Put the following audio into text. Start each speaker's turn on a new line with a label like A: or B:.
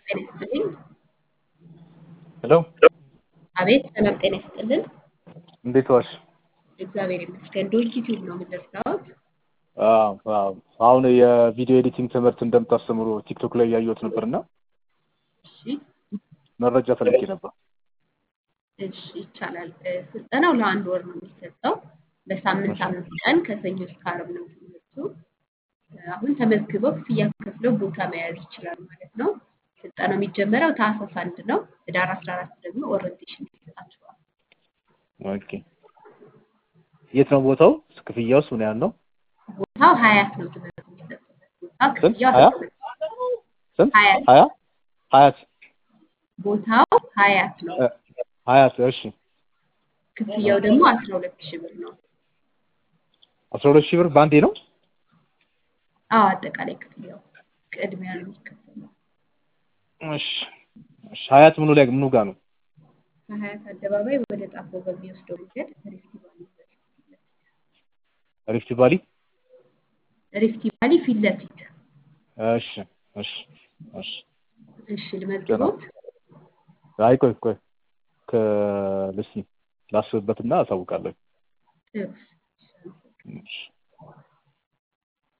A: ጤና ይስጥልኝ።
B: ሄሎ
A: አቤት ሰላም ጤና ይስጥልን።
B: እንዴት ዋልሽ?
A: እግዚአብሔር ይመስገን። ዶልኪ ቲዩብ ነው የምንደርሰውት።
B: አዎ፣ አዎ። አሁን የቪዲዮ ኤዲቲንግ ትምህርት እንደምታስተምሩ ቲክቶክ ላይ እያየሁት ነበርና
A: እሺ
B: መረጃ ፈልጌ ነበር።
A: እሺ ይቻላል። እ፣ ስልጠናው ለአንድ ወር ነው የሚሰጠው። በሳምንት አምስት ቀን ከሰኞ እስከ ዓርብ ነው ትምህርቱ። እ፣ አሁን ተመዝግበው ክፍያ ከፍለው ቦታ መያዝ ይችላሉ ማለት ነው። ስልጠናው የሚጀመረው ታህሳስ አንድ ነው። ህዳር አስራ አራት ደግሞ ኦሪንቴሽን ይሰጣችኋል።
B: ኦኬ። የት ነው ቦታው? ክፍያውስ ምን ያህል ነው?
A: ቦታው ሀያት ነው ትምህርቱ የሚሰጥበት ቦታ።
B: ስንት?
A: ክፍያው
B: ሀያ?
A: አስራ ሁለት
B: ስንት?
A: ሀያት
B: ሀያ? ሀያት
A: ቦታው ሀያት ነው።
B: እ፣ ሀያት እሺ።
A: ክፍያው ደግሞ አስራ ሁለት ሺህ ብር ነው።
B: አስራ ሁለት ሺህ ብር በአንዴ ነው?
A: አዎ አጠቃላይ ክፍያው ቅድሚያ ነው የሚከፈለው።
B: እሺ፣ እሺ። ሀያት ምኑ ላይ ምኑ ጋር ነው?
A: ከሀያት አደባባይ ወደ ጣፎ በሚወስደው መንገድ ሪፍቲ ቫሊ ዩኒቨርሲቲ ፊት ለፊት
B: ሪፍት ቫሊ?
A: ሪፍቲ ቫሊ ፊት ለፊት።
B: እሺ፣ እሺ፣ እሺ።
A: እሺ ልመዝግቦት።
B: አይ ቆይ ቆይ ከልሲ ላስብበትና አሳውቃለሁ።
A: ጥሩ። እሺ፣ አመሰግናለሁ።
B: እሺ።